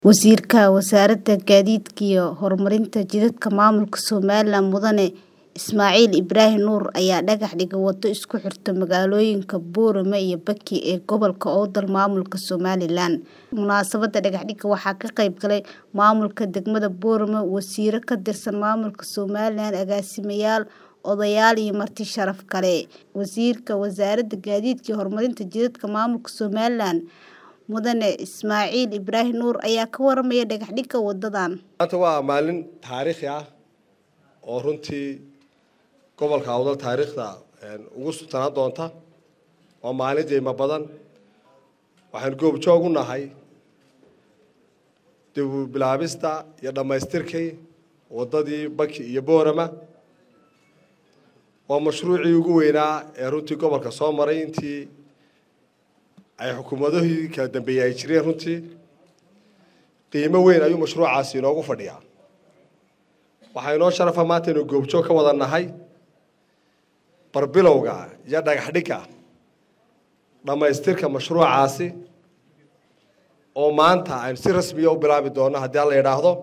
Wasiirka Wasaaradda Gaadiidka iyo Horumarinta Jidadka Maamulka Somaliland Mudane Ismaaciil Ibrahim Nuur ayaa dhagax dhigay wado isku xirta magaalooyinka Boorama iyo Baki ee gobolka Awdal maamulka Somaliland. Munaasabadda dhagaxdhigga waxaa ka qayb galay maamulka degmada Boorama, wasiirro ka tirsan maamulka Somaliland, agaasimayaal, odayaal iyo marti sharaf kale. Wasiirka Wasaaradda Gaadiidka iyo Horumarinta Jidadka Maamulka Somaliland Mudane Ismaaciil Ibrahim Nuur ayaa ka warramaya dhagaxdhigga wadadan. maanta waa maalin taariikhi ah oo runtii gobolka awdal taariikhda ugu sultanaan doonta waa maalin qiimo badan waxaan goobjoog u nahay dib u bilaabista iyo dhammaystirkii waddadii baki iyo boorama waa mashruucii ugu weynaa ee runtii gobolka soo maray intii ay xukuumadihii kala dambeeyey ay jireen runtii qiimo weyn ayuu mashruucaasi inoogu fadhiyaa waxaa inoo sharafa maanta inuu goobjoog ka wada nahay barbilowga iyo dhagaxdhigga dhammaystirka mashruucaasi oo maanta aynu si rasmiya u bilaabi doono haddii alla yidhaahdo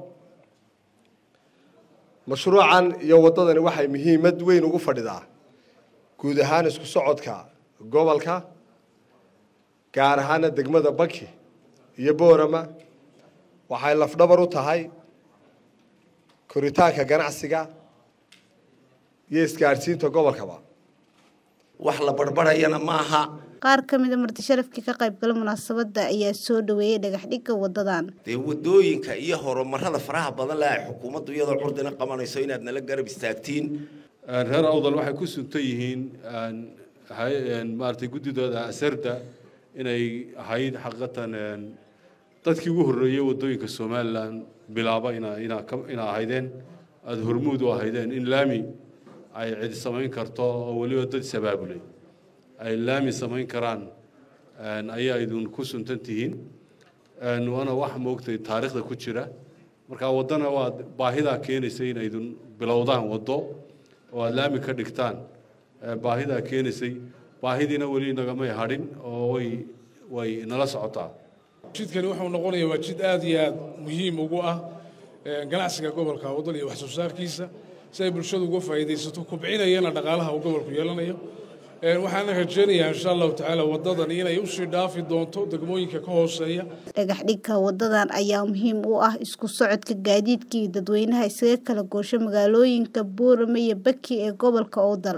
mashruucan iyo waddadani waxay muhiimad weyn ugu fadhidaa guud ahaan isku socodka gobolka gaar ahaana degmada baki iyo boorama waxay lafdhabar u tahay koritaanka ganacsiga iyo isgaadhsiinta gobolkaba wax la barbarayana ma aha Qaar ka mid ah marti sharafkii ka qayb galay munaasabadda ayaa soo dhaweeyay dhagaxdhigga wadadan. dee wadooyinka iyo horumarada faraha badan leh ay xukuumaddu iyadoo curdina qabanayso inaad nala garab istaagtiin reer awdal waxay ku suntan yihiin maaragtay guddidooda asarda inay ahayd xaqiiqatan dadkii ugu horreeyey waddooyinka somalilan bilaaba ina ina ka ina ahaydeen aada hormuud u ahaydeen in laami ay cidi samayn karto oo weliba dad sabaabulay ay laami samayn karaan ayaa idin ku suntan tihiin waana wax moogtay taariikhda ku jira marka waddana waa baahidaa keenaysa inaydun bilowdaan waddo oo aada laami ka dhigtaan baahidaa keenaysay baahidiina weli nagamay hadhin oo way way nala socotaa jidkani wuxuu noqonayaa waa jid aad iyo aad muhiim ugu ah ganacsiga gobolka waddan iyo wax soo saarkiisa si ay bulshadu uga faa'iidaysato kubcinayana dhaqaalaha uu gobolku yeelanayo waxaana rajaynayaa insha allahu tacaala waddadan inay usii dhaafi doonto degmooyinka ka hooseeya Dhagaxdhigga wadadan ayaa muhiim u ah isku socodka gaadiidka iyo dadweynaha isaga kala goosha magaalooyinka Boorama iyo Baki ee gobolka Awdal.